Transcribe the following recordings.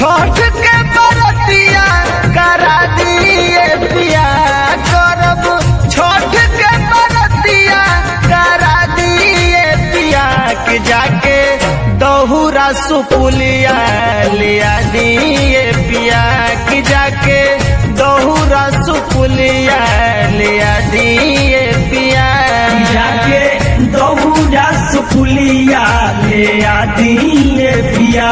छठ के बरतिया करा दिए पिया करब छठ के बरतिया करा दिए पिया के जाके दहुरा सुपुलिया लिया दिए पिया के जाके दहुरा सुपुलिया लिया दिए पिया जाके दौड़ा सुपुलिया ले आदि पिया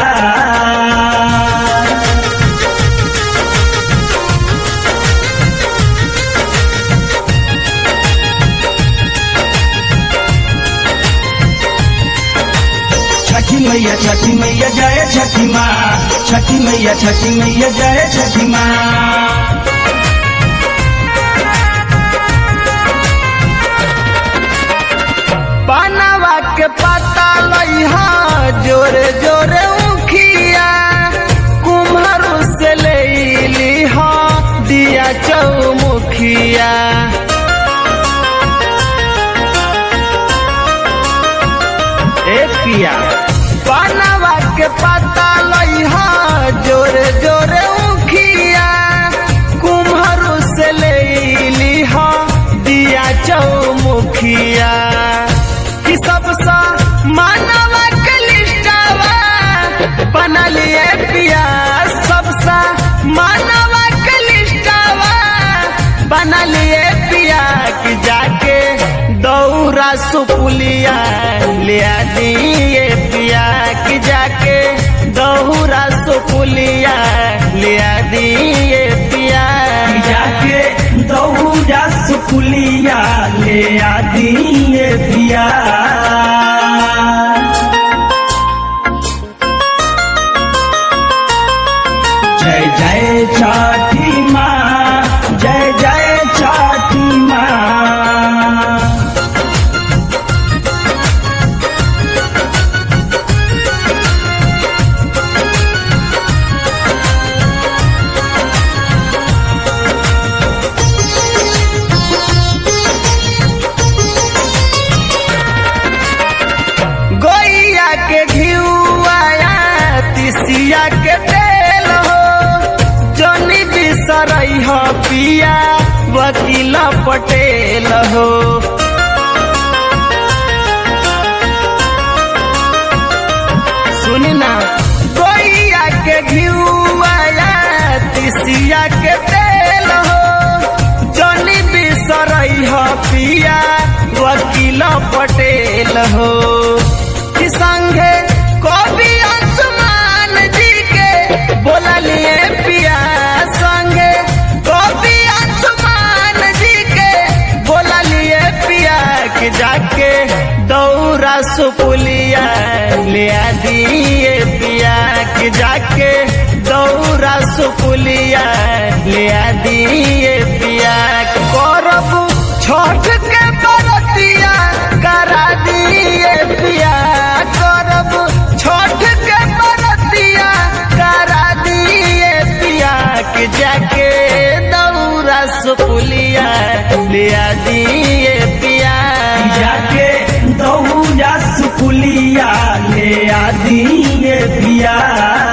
छठी मैया छठी मैया जय छठी माँ छठी मैया छठी मैया जय छठी माँ बनवा के पता लइहा जोरे जोरे उखिया कुम्हरू से ले लिहा दिया चौमुखिया ए पिया बनवा के पता लइहा जोरे जोरे उखिया कुम्हरू से ले लिहा दिया चौमुखिया कि सबसा मानवा के लिस्टावा बना लिए पिया सबसा मानवा के लिस्टावा बना लिए पिया कि जाके दौरा सुपुलिया ले दिए पिया कि जाके दौरा सुपुलिया ले दिए पिया जाके दौड़ा सुपुलिया ले आदि पिया जय जय छठी माँ जय जय छठी माँ गोइया के घिउआया तिसिया के तेल हो जनी बिसरई हो पिया वकील पटेल हो सुनी ना गोइया के घिउआया तिसिया के तेल हो जनी बिसरई हो पिया वकील पटेल हो कि संगे कवि अंशुमान जी के बोला लिए पिया संगे कवि अंशुमान जी के बोला लिए पिया कि जाके दौरा सुपुलिया ले दिए पिया कि जाके दौरा सुपुलिया ले दिए पिया करब छठ के बरतिया करा दिए पिया करब छठ के बरतिया करा दिए पिया कि जाके दौरा सुपुलिया ले दिए पिया जाके दौड़ा सुपुलिया ले आदि पिया